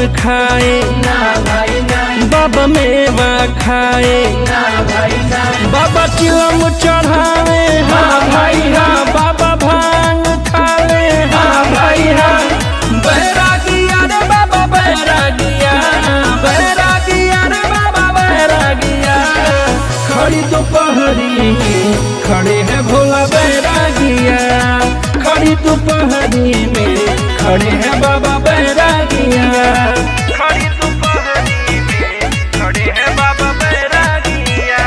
खाए ना भाई ना बाबा मेवा खाए ना भाई ना बाबा चिलम चढ़ावे हाँ भाई हाँ बाबा भांग खाले हाँ भाई हाँ बैरागिया रे बाबा बैरागिया बैरागिया रे बाबा बैरागिया खड़ी दोपहरी में खड़े हैं भोला बैरागिया खड़ी दोपहरी में खड़े हैं बाबा बैरागिया खड़ी दोपहरी में खड़े हैं बाबा बैरागिया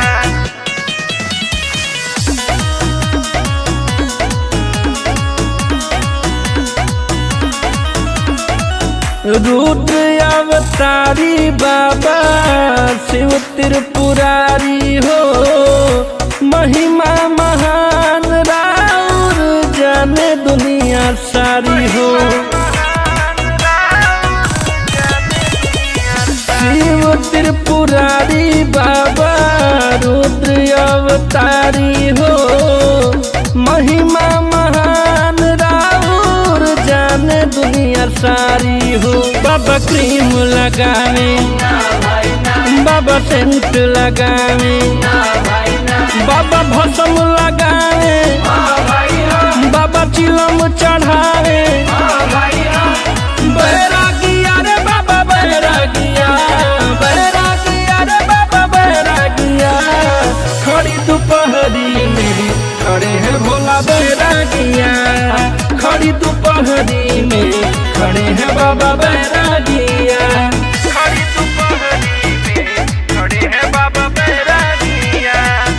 रुद्र अवतारी बाबा शिव त्रिपुरारी हो महिमा महान राउर जाने दुनिया सारी हो शिव त्रिपुरारी बाबा रुद्र अवतारी हो महिमा महान राउर जाने दुनिया सारी हो बाबा क्रीम लगावे ना भाई ना बाबा सेंट लगावे ना भाई ना बाबा भसम लगावे हाँ भाई हाँ बाबा चिलम चढ़ावे हाँ भाई हाँ बैरागिया रे बाबा बैरागिया बैरागिया रे बाबा बैरागिया खड़ी दोपहरी में खड़े हैं भोला बैरागिया खड़ी दोपहरी में खड़े हैं बाबा बैरागिया खड़ी दोपहरी में खड़े हैं बाबा बैरागिया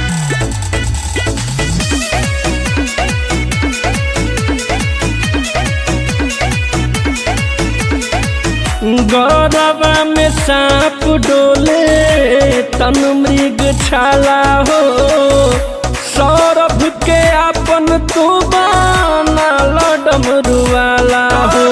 गौरवा में सांप डोले तन मृग छाला हो सौरभ के अपन तू बाना डमरू वाला हो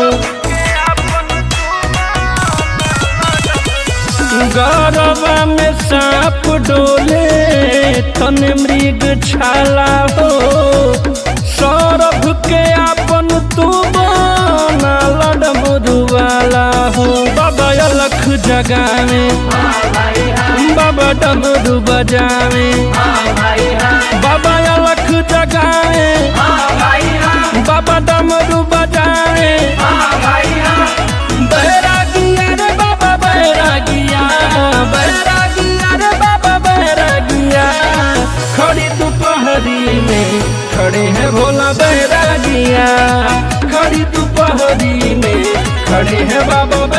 गौरवा में सांप डोले तन मृग छाला हो सौरभ के अपन तू बाना डमरू वाला हो बाबा अलख जगावे हाँ भाई हाँ बाबा डमरू बजावे हाँ भाई हाँ बाबा अलख जगावे हाँ भाई हाँ बाबा डमरू बजावे हाँ भाई हाँ बैरागिया रे बाबा बैरागिया बैरागिया रे बाबा बैरागिया खड़ी दोपहरी में खड़े हैं भोला बैरागिया खड़ी दोपहरी में खड़े हैं बाबा